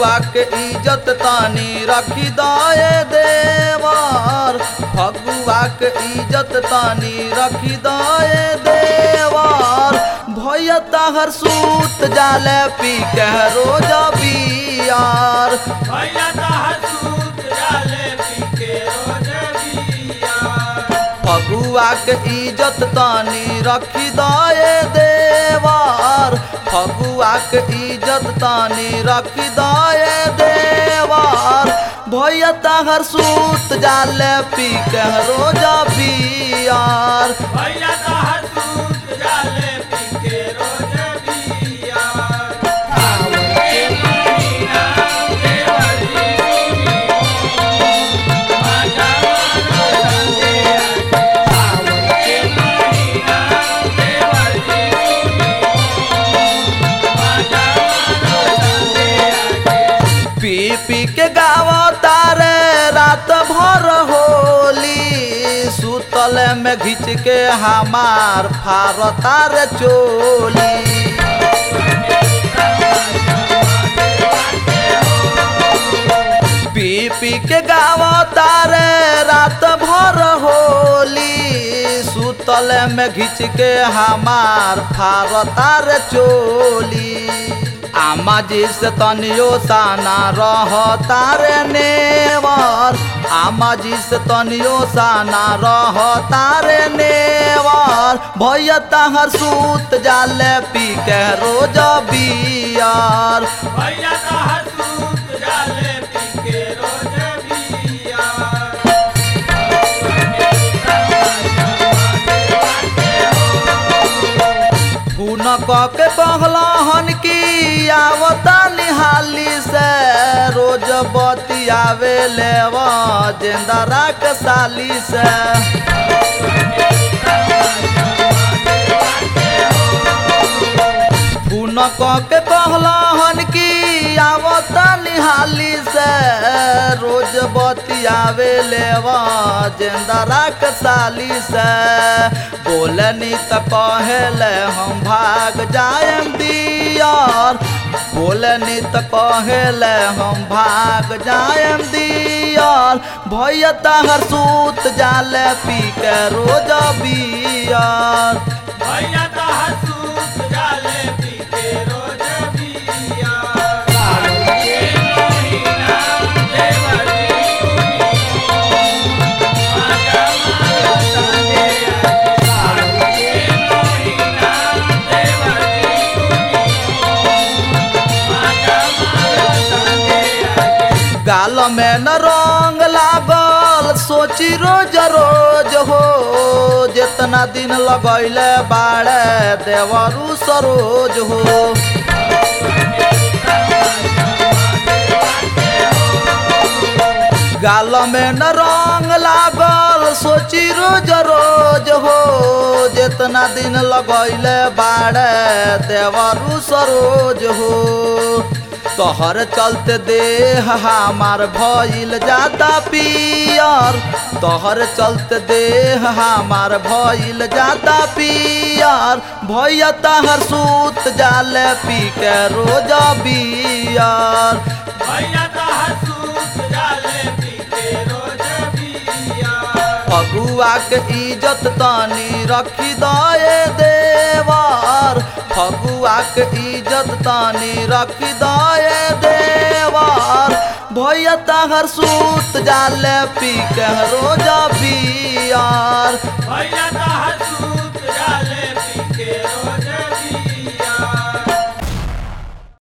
फगुआ के इज्जत तानी रखी दाए देवार फगुआ के इज्जत तानी रखी दाए देवार भैया ताहर सूत जाले पी के रोजा बियार भैया ताहर सूत जाले पी के रोज बिया फगुआ के इज्जत तानी रखी दाए देवार फगुआ के इज्जत तानी रखी दाए देवार भैया ताहर सूत जाले पी के रोजा बियार भैया ताहर सूत जाले पी के रोज बिया पी पी के गावा तारे रात भर होली सुतल में घिच के हमार फार तार चोली पी पी के गावा तारे रात भर होली सुतल में घिच के हमार फार तार चोली आमा जी से तनियो साना रह तारे नेवर आमा जी से तनियो साना रह तारे नेवर भैया ताहर सूत जाले पी के रोज बियार भैया ताहर सूत जाले पी के रोज बिया खून क के बहलहन की आवता निहाली से रोज बतियावे लेव जेंदरा के साली से खून क के बहलहन की आवता निहाली से रोज बतियावे लेव जेंदरा के साली से बोलनी त कहेले हम भाग जाएम दियार बोलनी त कहेले हम भाग जाएम दियार भैया ताहर सूत जाले पी के रोज बियार भैया ताहर सूत जाले पी के रोज बिया गाल में न रंग लागल सोची रोज रोज हो जितना दिन लगैले बाड़े देवरू सरोज हो गाल में न रंग लागल सोची रोज रोज हो जितना दिन लगैले बाड़े देवरू सरोज हो तोहर चलते देह हमार भइल जाता पियर तोहर चलते देह हमार भइल जाता पियर भैया तहर सूत जाले पी के रोज बियर भैया ताहर सूत जाले पी के रोज बिया फगुआ के इज्जत तानी रखी दाए देवार फगुआ के इज्जत तानी रखी दाए देवार भैया तहर सूत जाले पी के रोजा बियार भैया ताहर